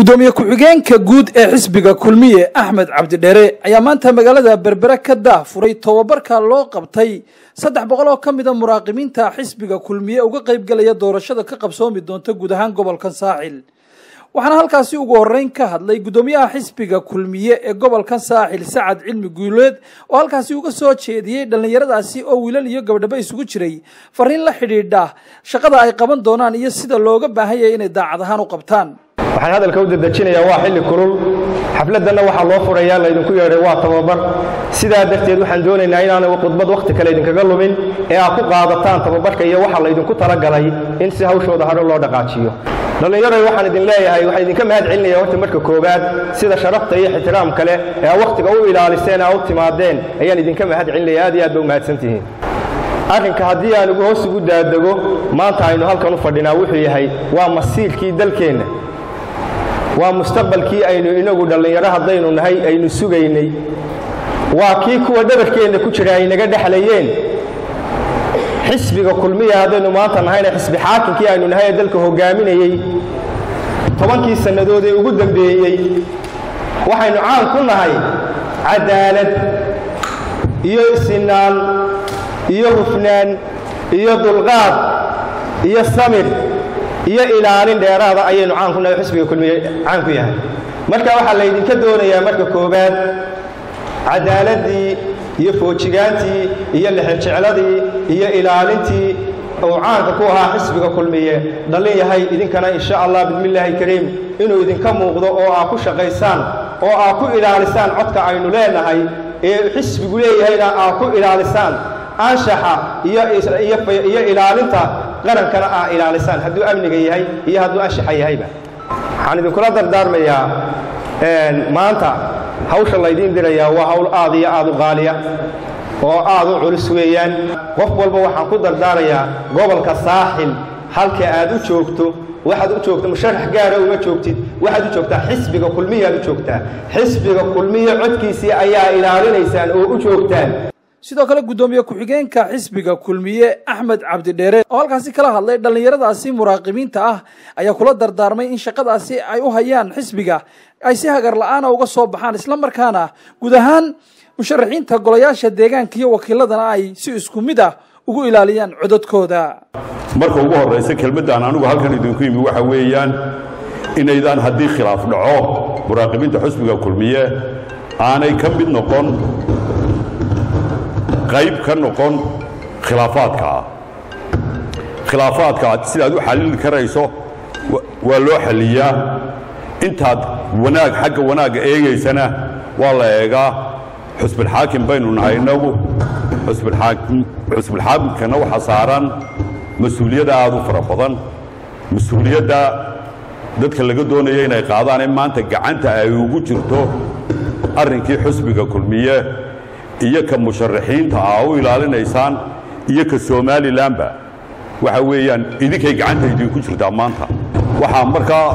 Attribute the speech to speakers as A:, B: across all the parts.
A: gudoomiye ku-xigeenka guud ee xisbiga kulmiye axmed cabdidheere ayaa maanta magaalada berbere ka daah furay tobabarka loo qabtay saddex boqol oo ka mida muraaqibiinta xisbiga kulmiye uga qaybgelaya doorashada ka qabsoomi doonta guud ahaan gobolkan saaxil waxaana halkaasi ugu horeyn ka hadlay gudoomiyaha xisbiga kulmiye ee gobolkan saaxil sacad cilmi guuleed oo halkaasi uga soo jeediyey dhallinyaradaasi oo wiilal iyo gabdhabo isugu jiray fariin la xidhiidha shaqada ay qaban doonaan iyo sida looga baahan yahay inay daacad ahaan u qabtaan
B: waxaan hadalka u dedejinayaa waa xilli kulul xafladdanna waxaa loo furayaa laydinku yeedhay waa tababar sidaa darteed waxaan doonaynaa inaanay khudbad wakhti kale idinkaga lumin ee aad ku qaadataan tababarka iyo waxa laydinku talagalay in si hawshooda hadho loo dhaqaajiyo dhallinyaroy waxaan idin leeyahay waxaan idinka mahad celinaya horta marka koowaad sida sharafta iyo ixtiraam kale ee aa wakhtiga u ilaaliseen aa u timaadeen ayaan idinka mahad celinaya aad iyo aad ba u mahadsantihiin arrinka haddii aan ugu hoos ugu daadego maanta aynu halkan u fadhinaa wuxuu yahay waa masiirkii dalkeenna waa mustaqbalkii aynu inagu dhallinyaro haddaynu nahay aynu sugaynay waa kii kuwa dhabarkeenna ku jira ay naga dhexlayeen xisbiga kulmiya haddaynu maanta nahayna xisbi xaakinkii aynu nahay ee dalka hoggaaminayey tobankii sannadood ee ugu dambeeyey waxaynu caan ku nahay cadaalad iyo sinaan iyo hufnaan iyo dulqaad iyo samir iyo ilaalin dheeraada ayaynu caan ku nahay xisbiga kulmiye caan ku yahay marka waxaa laydinka doonayaa marka koowaad cadaaladii iyo foojigaantii iyo lexejecladii iyo ilaalintii uu caanka ku ahaa xisbiga kulmiye dhallin yahay idinkana insha allah bismillaahi kariim inuu idinka muuqdo oo aa ku shaqaysaan oo aa ku ilaalisaan codka aynu leenahay ee xisbigu leeyahayna aa ku ilaalisaan anshaxa iyo ilaalinta qarankana aa ilaalisaan hadduu amniga yahay iyo hadduu anshaxa yahayba waxaan idinkula dardaarmayaa maanta hawsha laydiin dirayaa waa hawl aad iyo aad u qaaliya oo aad u culus weeyaan qof walba waxaan ku dardaarayaa gobolka saaxil halka aad u joogto waxaad u joogta musharax gaara uma joogtid waxaad u joogtaa xisbiga kulmiyaad u joogtaa xisbiga kulmiya codkiisii ayaa ilaalinaysaan oo u joogtaan
A: sidoo kale guddoomiye ku-xigeenka xisbiga kulmiye axmed cabdidheere oo halkaasi kala hadlay dhallinyaradaasi muraaqibiinta ah ayaa kula dardaarmay in shaqadaasi ay u hayaan xisbiga ay si hagar la-aana uga soo baxaan isla markaana guud ahaan musharaxiinta golayaasha deegaanka iyo wakiiladana ay si isku mid ah ugu ilaaliyaan codadkooda
C: marka ugu horraysa kelmaddan anugu halkan idinku yimi waxa weeyaan inaydaan haddii khilaaf dhaco muraaqibiinta xisbiga kulmiye aanay ka mid noqon qayb ka noqon khilaafaadkaa khilaafaadka sidaad u xallili karayso waa loo xalliyaa intaad wanaag xagga wanaagga eegaysana waa la eegaa xusbilxaakim baynu nahay innagu xusbilxaakimkana waxaa saaran mas-uuliyadda aad u fara badan mas-uuliyadda dadka laga doonaya inay qaadaan in maanta gacanta ay ugu jirto arrinkii xusbiga kulmiye iyo ka musharaxiinta aa u ilaalinaysaan iyo ka somalilanba waxa weeyaan idinkay gacanta idinku jirtaa maanta waxaa markaa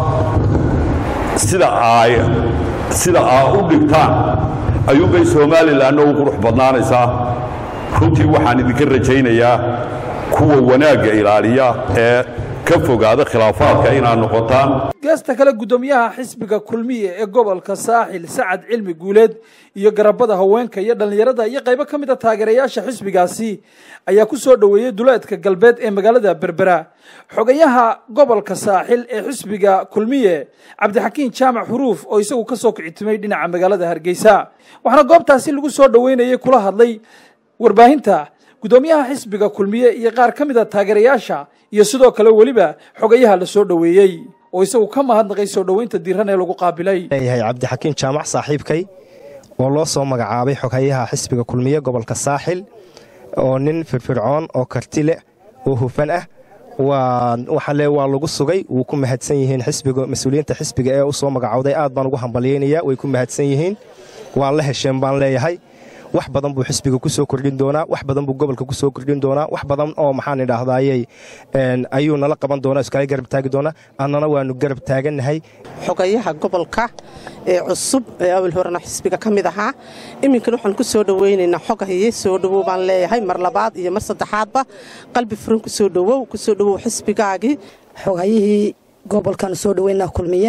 C: sida ay sida aa u dhigtaan ayuunbay somalilanna u qurux badnaanaysaa runtii waxaan idinka rajaynayaa kuwa wanaagga ilaaliya ee ka fogaada khilaafaadka inaad noqotaan
A: geesta kale guddoomiyaha xisbiga kulmiye ee gobolka saaxil sacad cilmi guuleed iyo garabada haweenka iyo dhallinyarada iyo qaybo ka mid a taageerayaasha xisbigaasi ayaa ku soo dhoweeyey duleedka galbeed ee magaalada berbera xogayaha gobolka saaxil ee xisbiga kulmiye cabdixakiin jaamac xuruuf oo isagu ka soo kicitimay dhinaca magaalada hargeysa waxaana goobtaasi lagu soo dhoweynayay kula hadlay warbaahinta guddoomiyaha xisbiga kulmiye iyo qaar ka mid a taageerayaasha iyo sidoo kale weliba xogayaha la soo dhoweeyey oo isagu ka mahadnaqay soo dhoweynta diiran ee lagu qaabilay
D: leeyahay cabdixakiin jaamac saaxiibkay oo loo soo magacaabay xogayaha xisbiga kulmiye gobolka saaxil oo nin firfircoon oo karti leh oo hufan ah waxaale waa lagu sugay wuu ku mahadsan yihiin xisbiga mas-uuliyiinta xisbiga ee u soo magacowday aad baan ugu hambalyaynaya way ku mahadsan yihiin waa la hesheen baan leeyahay wax badan buu xisbiga ku soo kordhin doonaa wax badan buu gobolka ku soo kordhin doonaa wax badan oo maxaan idhaahdayey ayuu nala qaban doonaa iskala garab taagi doonaa annana waanu garab taagannahay
E: xogayaha gobolka ee cusub ee awal horena xisbiga ka mid ahaa iminkan waxaan ku soo dhowaynaynaa xogahaye soo dhowow baan leeyahay mar labaad iyo mar saddexaadba qalbi furan kusoo dhowow kusoo dhowow xisbigaagii
F: xogayihii gobolkan soo dhaweynaa kulmiye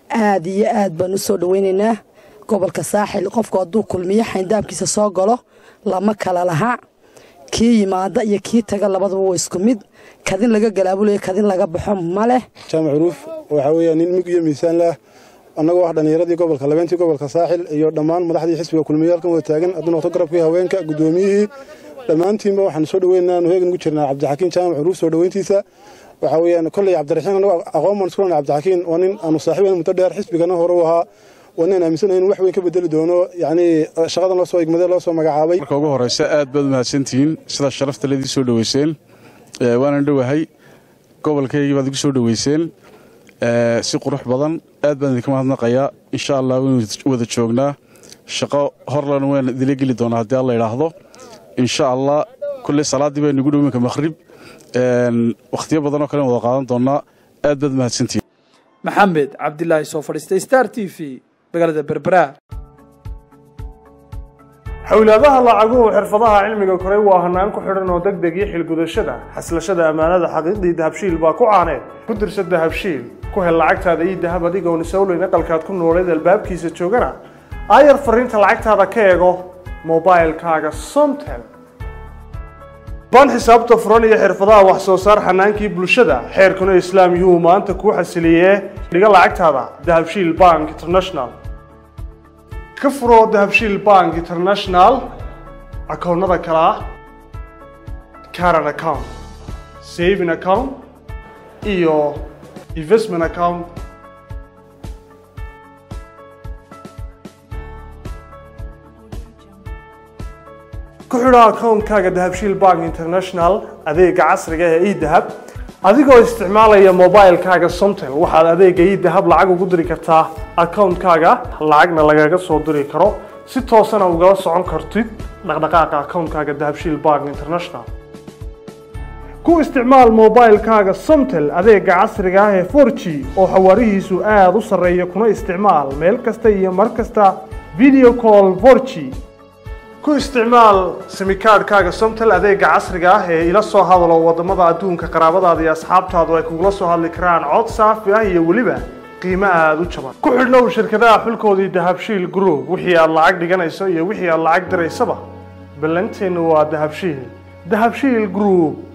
F: aad iyo aad baan u soo dhoweynaynaa gobolka saaxil qofku hadduu kulmiyo xayndaabkiisa soo galo lama kala laha kii yimaada iyo kii taga labadaba waa isku mid kadin laga galaabulayo kadin laga baxo ma leh
G: jaamac curuuf waxaa weeyaa nin mug iyo miisaan lah annagoo ah dhallinyaradii gobolka labeentii gobolka saaxil iyo dhammaan madaxdii xisbiga kulmiye halkan wada taagan hadduu noqto garabkii haweenka guddoomiyihii dhammaantiinba waxaan soo dhoweynaynaa anu heegan ugu jirnaa cabdixakiin jaamac curuuf soo dhoweyntiisa waxaa weeyaan kolley cabdiraxiin annago aqoon baan isku lena cabdixakiin waa nin aanu saaxiibayn muddo dheer xisbigana hore u ahaa waa nin aaminsanahay in wax weyn ka bedeli doono yacnii shaqadan loo soo igmadee loo soo magacaabay
H: marka ugu horreysa aad baad umahadsantihiin sidaa sharafta leedii soo dhoweyseen waanan dhowahay gobolkaygii baad igu soo dhoweyseen si qurux badan aad baan idinka mahadnaqayaa insha allah waynu wada joognaa shaqo horlan waan idila geli doonaa haddii alla idhaahdo insha allah kulley salaaddii baa nugu dhow iminka makhrib wakhtiyo badan oo kalen wada qaadan doonaa aad baad mahadsantihiin
A: maxamed cabdilaahi soo fadhiistay star t v magaalada berbera
I: xowlaadaha lacaguhu xirfadaha cilmiga koray waa hanaan ku xidhan oo deg deg iyo xilgudashada xaslashada ammaanada xaqiiqdii dahabshiil baa ku caaneed ku dirsa dahabshiil ku hel lacagtaada iyo dahab adigoon isowleyn aqalkaad ku nooleed albaabkiisa joogana aayar fariinta lacagtaada ka eego mobailkaaga somtel baan xisaabta furan iyo xirfadaha wax soo saar xanaankii bulshada xeerkuna islaam yuhuu maanta kuu xasiliyee dhiga lacagtaada dahabshiil bank international ka furo dahabshiil bank international akoonnada kale ah caran account saving account iyo investment account ku xidho akoonkaaga dahabshiil bank international adeega casriga ee edahab adigoo isticmaalaya mobilkaaga somtel waxaad adeega edahab lacag ugu diri kartaa akoonkaaga lacagna lagaga soo diri karo si toosana ugala socon kartid dhaqdhaqaaqa akoonkaaga dahabshiil bank international ku isticmaal mobilkaaga somtel adeega casriga ah ee 4g oo xawaarihiisu aada u sarreeya kuna isticmaal meel kasta iyo mar kasta video call 4g ku isticmaal simikaadhkaaga somtel adeega casriga ah ee ila soo hadalo wadamada adduunka qaraabadaada iyo asxaabtaadu ay kugula soo hadli karaan cod saafi ah iyo weliba qiimo aada u jaban ku xidhnow shirkadaha xulkoodii dahabshiil group wixii aad lacag dhiganayso iyo wixii aad lacag diraysaba ballanteennu waa dahabshiil dahabshiil group